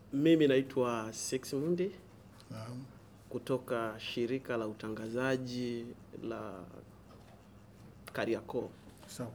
Mimi naitwa Sexmundi Naam. kutoka shirika la utangazaji la Kariakoo. Sawa.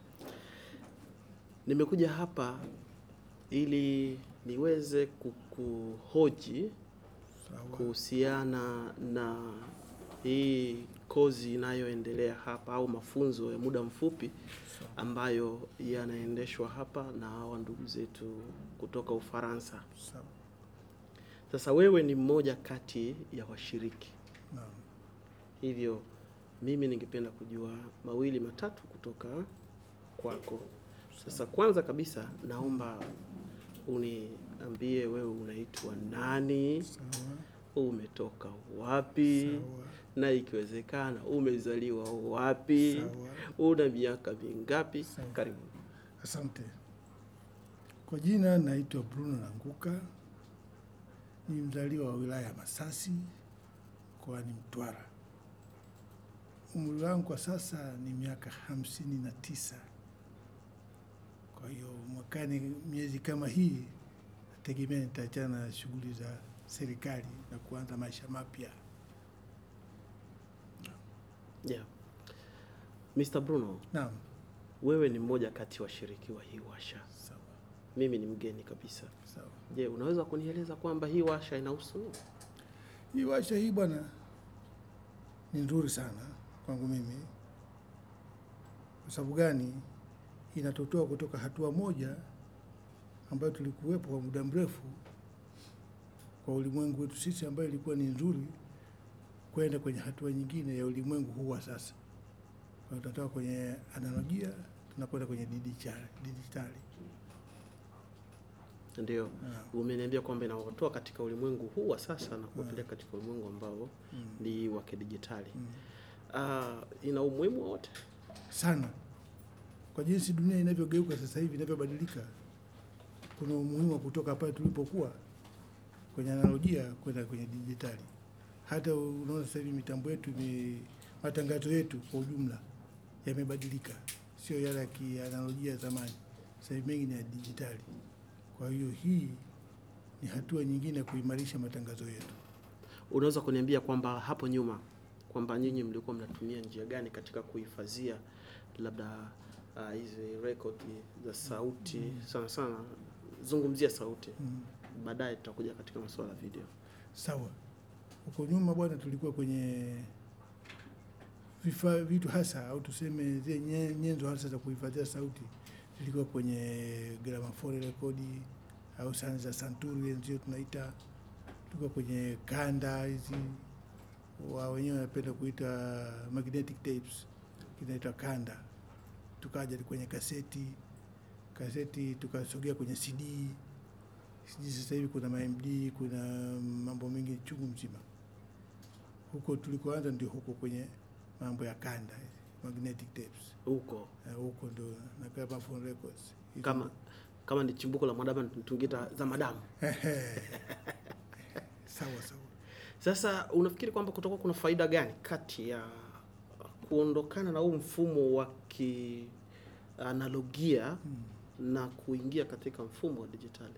Nimekuja hapa ili niweze kukuhoji Sawa. kuhusiana na hii kozi inayoendelea hapa au mafunzo ya muda mfupi Sawa. ambayo yanaendeshwa hapa na hawa ndugu zetu kutoka Ufaransa. Sawa. Sasa wewe ni mmoja kati ya washiriki, Naam. hivyo mimi ningependa kujua mawili matatu kutoka kwako. Sasa kwanza kabisa, naomba uniambie wewe unaitwa nani, Sawa. umetoka wapi, Sawa. na ikiwezekana umezaliwa wapi, Sawa. una miaka mingapi? Sawa. Karibu. Asante. Kwa jina naitwa Bruno Nanguka, ni mzaliwa wa wilaya ya Masasi mkoani Mtwara. Umri wangu kwa sasa ni miaka hamsini na tisa. Kwa hiyo mwakani, miezi kama hii, nategemea nitaachana na shughuli za serikali na kuanza maisha mapya. Yeah. Mr. Bruno, Naam, wewe ni mmoja kati ya washiriki wa hii washa. sawa Mimi ni mgeni kabisa. sawa. Je, unaweza kunieleza kwamba hii washa inahusu nini? Hii washa hii bwana ni nzuri sana kwangu mimi. Kwa sababu gani? Inatotoa kutoka hatua moja ambayo tulikuwepo kwa muda mrefu kwa ulimwengu wetu sisi, ambayo ilikuwa ni nzuri, kwenda kwenye hatua nyingine ya ulimwengu huu wa sasa. Kwa hiyo tunatoka kwenye analojia tunakwenda kwenye dijitali. dijitali. Ndio, Ah, umeniambia kwamba inawatoa katika ulimwengu huu wa sasa na kuwapeleka katika ulimwengu ambao mm, ni wa kidijitali. mm. Ah, ina umuhimu wote. sana kwa jinsi dunia inavyogeuka sasa hivi inavyobadilika, kuna umuhimu wa kutoka pale tulipokuwa kwenye analojia kwenda kwenye dijitali. Hata unaona sasa hivi mitambo yetu ime, matangazo yetu kwa ujumla yamebadilika, sio yale ya kianalojia ya zamani. Sasa hivi mengi ni ya dijitali. Kwa hiyo hii ni hatua nyingine ya kuimarisha matangazo yetu. Unaweza kuniambia kwamba hapo nyuma kwamba nyinyi mlikuwa mnatumia njia gani katika kuhifadhia labda ah, hizi rekodi za sauti sana sana, zungumzia sauti, Mm. baadaye tutakuja katika masuala ya video. Sawa. Huko nyuma bwana, tulikuwa kwenye vifaa vitu hasa au tuseme zile nye- nyenzo hasa za kuhifadhia sauti zilikuwa kwenye gramophone rekodi au sana za santuri ndio tunaita, tulikuwa kwenye kanda hizi wa wenyewe wanapenda kuita magnetic tapes, kinaitwa kanda. Tukaja kwenye kaseti, kaseti tukasogea kwenye CD sijui sasa hivi kuna MD, kuna mambo mengi chungu mzima. Huko tulikoanza ndio huko kwenye mambo ya kanda hizi, magnetic tapes Huko Eh, huko ndio na gramophone records Hizo kama kama ni chimbuko la madamu tungita za madamu. ndio- Ehe. sawa sawa. Sasa unafikiri kwamba kutakuwa kuna faida gani kati ya kuondokana na huu mfumo wa kianalogia Mm. na kuingia katika mfumo wa dijitali?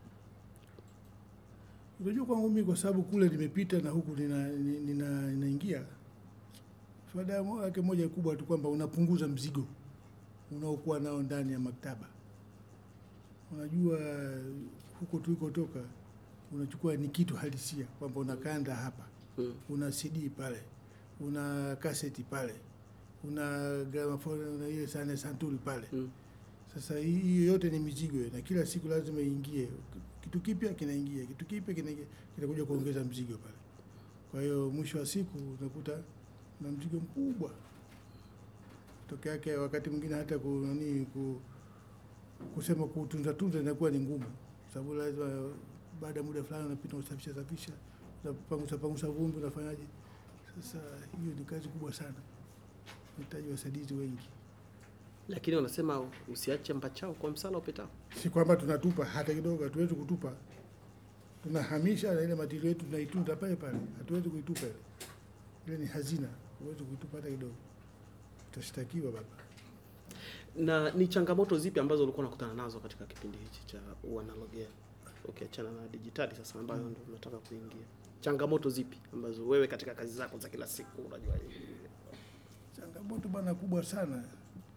Unajua kwangu mimi kwa sababu kule nimepita na huku nina, nina, nina, ninaingia, faida yake moja kubwa tu kwamba unapunguza mzigo unaokuwa nao ndani ya maktaba. Unajua huko tulikotoka unachukua ni kitu halisia kwamba una kanda hapa, Mm. una CD pale, una kaseti pale, una gramophone, una ile sana santuri pale. Mm. Sasa hii hii yote ni mizigo na kila siku lazima iingie kitu kipya, kinaingia kitu kipya, kinaingia kinakuja kuongeza mzigo pale. Kwa hiyo mwisho wa siku unakuta na mzigo mkubwa toke yake, wakati mwingine hata ku, nani, ku, kusema kutunza tunza inakuwa ni ngumu, sababu lazima baada ya muda fulani unapita usafisha safisha, unapangusa pangusa vumbi, unafanyaje? Sasa hiyo ni kazi kubwa sana, unahitaji wasaidizi wengi. Lakini wanasema usiache mbachao kwa msala upitao. si kwamba tunatupa hata kidogo, hatuwezi kutupa, tunahamisha na ile matili yetu tunaitunza pale pale, hatuwezi kuitupa ile. Ile ni hazina, huwezi kuitupa hata kidogo, utashtakiwa baba. Na ni changamoto zipi ambazo ulikuwa unakutana nazo katika kipindi hichi cha uanalogia? ukiachana na dijitali sasa ambayo ndio unataka kuingia changamoto zipi ambazo wewe katika kazi zako za kila siku unajua Changamoto bwana kubwa sana,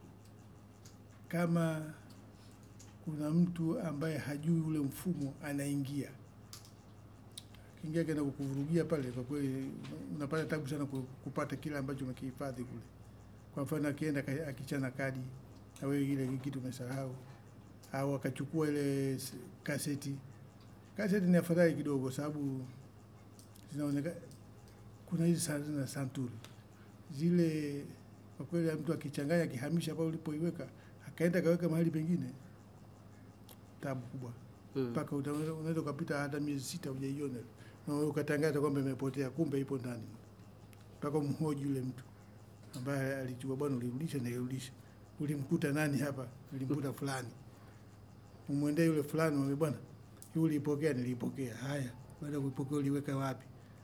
kama kuna mtu ambaye hajui ule mfumo anaingia kiingia kenda kukuvurugia pale, kwa kweli unapata tabu sana ku- kupata kile ambacho umekihifadhi kule. Kwa mfano akienda ka- akichana kadi na wewe ile kitu umesahau, au akachukua ile s- kaseti. Kaseti ni afadhali kidogo, sababu zinaonekana kuna hizi sa- za santuri zile kwa kweli mtu akichanganya akihamisha pale ulipoiweka akaenda akaweka mahali pengine, tabu kubwa mm. mpaka uta- unaweza ukapita hata miezi sita hujaiona na wewe ukatangaza kwamba imepotea, kumbe ipo ndani, mpaka umhoji yule mtu ambaye alichukua, bwana, ulirudisha? Nilirudisha. Ulimkuta nani hapa? Nilimkuta fulani. Umwendee yule fulani, mwambie bwana, hii uliipokea? Niliipokea. Haya, baada ya kuipokea uliweka wapi?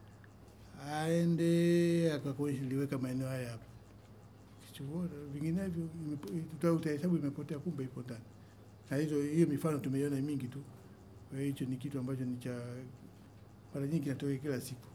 Aende akakuonyesha niliweka maeneo haya hapa. Kichukua, vinginevyo imepo- tuta- utahesabu imepotea, kumbe ipo ndani. Na hizo hiyo mifano tumeiona mingi tu. Kwa hiyo hicho ni kitu ambacho ni cha mara nyingi kinatokea kila siku.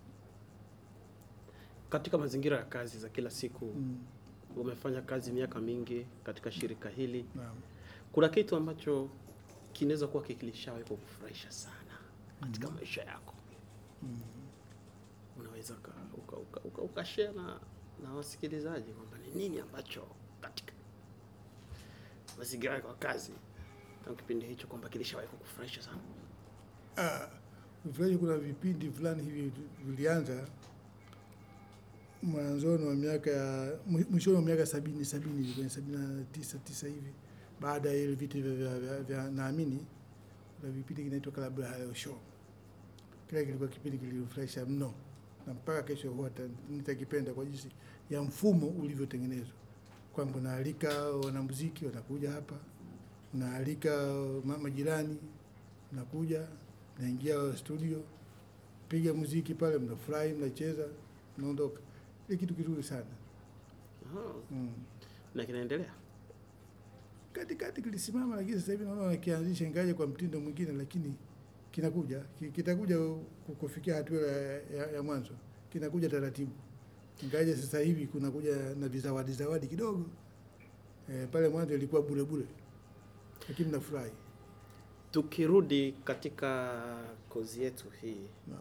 katika mazingira ya kazi za kila siku Mm, umefanya kazi miaka mingi katika shirika hili naam. kuna kitu ambacho kinaweza kuwa kikilishawahi kukufurahisha sana katika Mhm. maisha yako Mm. unaweza uka, uka, uka, uka, ukashare na, na wasikilizaji kwamba ni nini ambacho katika mazingira yako ya kazi tangu kipindi hicho kwamba kilishawahi kukufurahisha sana Ah, Ufurahi, kuna vipindi fulani hivi vilianza mwanzoni wa miaka ya mwi- mwishoni wa miaka sabini sabini hivi, kwenye sabini na tisa tisa hivi, baada ya ile vita vya, vya, vya, vya naamini, kuna vipindi kinaitwa Club ya Haleo Show. Kile kilikuwa kipindi kilifurahisha mno, na mpaka kesho huwa ta- nitakipenda kwa jinsi ya mfumo ulivyotengenezwa, kwamba unaalika wanamuziki wanakuja hapa, unaalika ma- majirani mnakuja naingia studio, piga muziki pale, mnafurahi, mnacheza, mnaondoka. Ni kitu kizuri sana Aha, mm. na kinaendelea Katikati kilisimama, lakini sasa hivi naona wakianzisha, ingaje kwa mtindo mwingine, lakini kinakuja, ki- kitakuja ku- kufikia hatua ya, ya, ya mwanzo, kinakuja taratibu, ingaje sasa hivi kunakuja na vizawadi zawadi kidogo. E, pale mwanzo ilikuwa bure bure, lakini nafurahi. tukirudi katika kozi yetu hii Naam.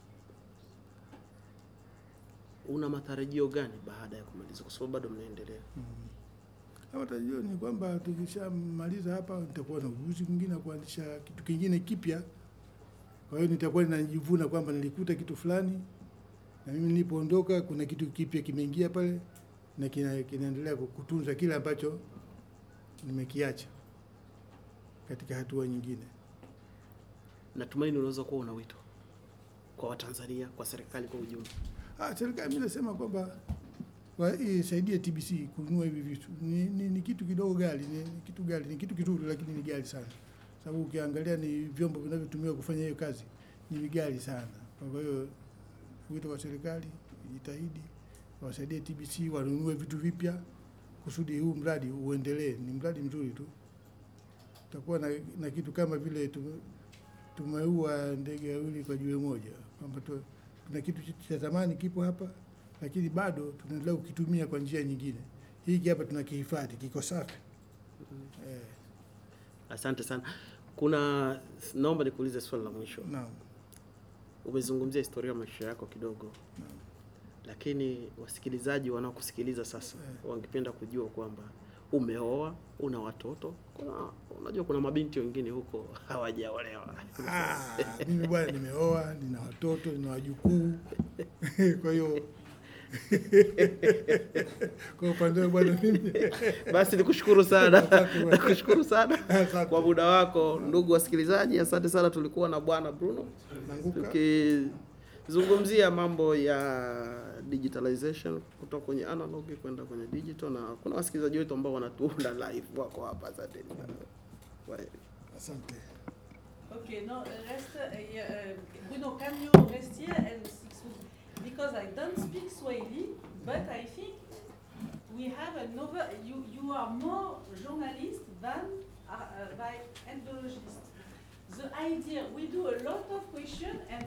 una matarajio gani baada ya kumaliza kwa sababu bado mnaendelea Hapa tajua ni kwamba tukishamaliza hapa nitakuwa na ujuzi mwingine wa kuanzisha kitu kingine kipya. Kwa hiyo nitakuwa ninajivuna kwamba nilikuta kitu fulani na mimi nilipoondoka kuna kitu kipya kimeingia pale na kina, kinaendelea kutunza kile ambacho nimekiacha katika hatua nyingine. natumaini unaweza kuwa una wito kwa watanzania kwa serikali kwa ujumla Ah, serikali mimi nasema kwamba wa- isaidie TBC kununua hivi vitu. Ni, ni, ni kitu kidogo gali, ni, ni kitu gali, ni kitu kizuri lakini ni gali sana. Sababu ukiangalia ni vyombo vinavyotumiwa kufanya hiyo kazi ni vigali sana. Kwa hiyo wito wa serikali ijitahidi wasaidie TBC wanunue vitu vipya kusudi huu mradi uendelee. Ni mradi mzuri tu. Tutakuwa na, na kitu kama vile tume- tumeua ndege wawili kwa jiwe moja, kwamba tu- tuna kitu ch- cha zamani kipo hapa, lakini bado tunaendelea kukitumia kwa njia nyingine. Hiki hapa tunakihifadhi, kiko safi eh, asante sana kuna naomba nikuulize swali la mwisho naam. umezungumzia historia ya maisha yako kidogo Naam. lakini wasikilizaji wanaokusikiliza sasa Eh. wangependa kujua kwamba umeoa una watoto kuna unajua kuna mabinti wengine huko hawajaolewa Ah, mimi bwana nimeoa, nina watoto, nina wajukuu kwa hiyo kwa upande wangu bwana mimi basi nikushukuru sana Asante bwana. nakushukuru sana Asante. kwa muda wako ndugu wasikilizaji asante sana tulikuwa na bwana bruno nanguka tukizungumzia mambo ya digitalization kutoka kwenye analog kwenda kwenye digital na kuna wasikilizaji wetu ambao wanatuunda live wako hapa asanteni sana Kwaheri. asante. Okay, no, uh, rest, uh, yeah, uh, Bruno, can you rest here and speak Swahili? Because I don't speak Swahili, but I think we have another, you, you are more journalist than, uh, uh, by ethnologist. the idea, we do a lot of question and